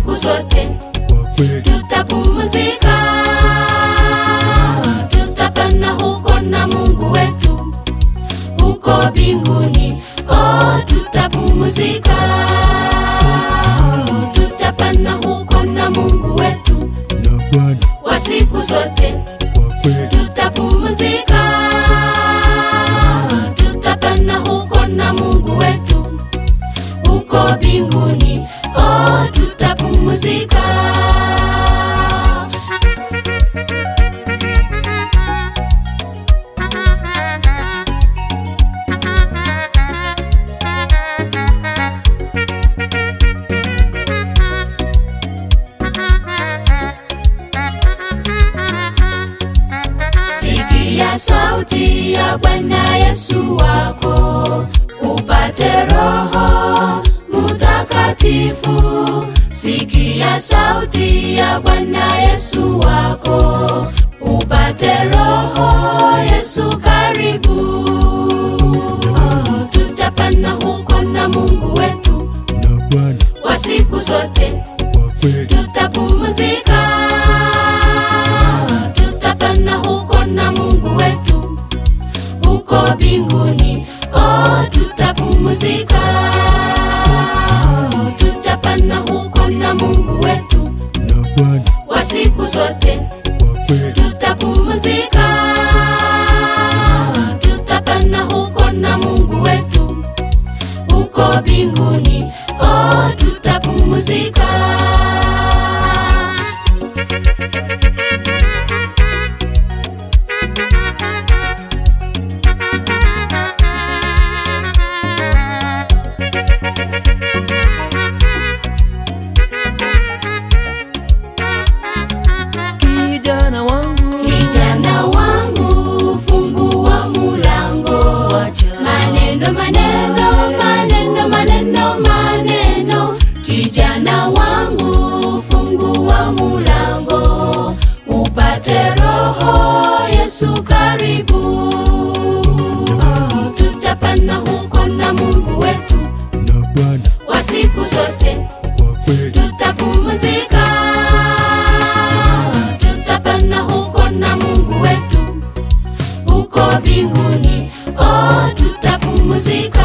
siku zote kwa kweli tutapumzika, tutapanda huko na Mungu wetu huko mbinguni. Oh, tutapumzika, tutapanda huko na Mungu wetu na Bwana wa siku zote kwa kweli tutapumzika, tutapanda huko na Mungu wetu huko mbinguni. Oh, tutapumzika. Sikia sauti ya Bwana Yesu wako, upate Roho Mutakatifu. Sikia sauti ya Bwana Yesu wako, upate Roho Yesu karibu. Tutapanda huko na Mungu wetu na Bwana wa siku zote kwa kweli tutapumzika, tutapanda huko na Mungu wetu huko mbinguni. Oh, tutapumzika, tutapanda huko na Mungu wetu na Bwana wa siku zote kwa kweli tutapumzika, tutapanda huko na Mungu wetu huko mbinguni. Oh, tutapumzika. kijana wangu Kijana wangu, fungua mulango. Maneno, maneno, maneno, maneno, maneno. Kijana wangu, fungua mulango, upate Roho Yesu karibu. Tutapanda huko na Mungu wetu na Bwana wa siku zote kwa kweli tutapumzika, tutapanda huko na Mungu wetu huko mbinguni. Oh, tutapumzika,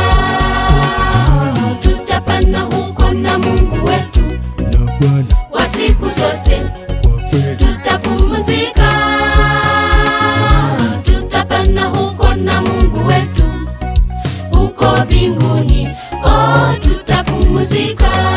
tutapanda huko na Mungu wetu na Bwana wa siku zote kwa kweli tutapumzika, tutapanda huko na Mungu wetu huko mbinguni. Oh, tutapumzika.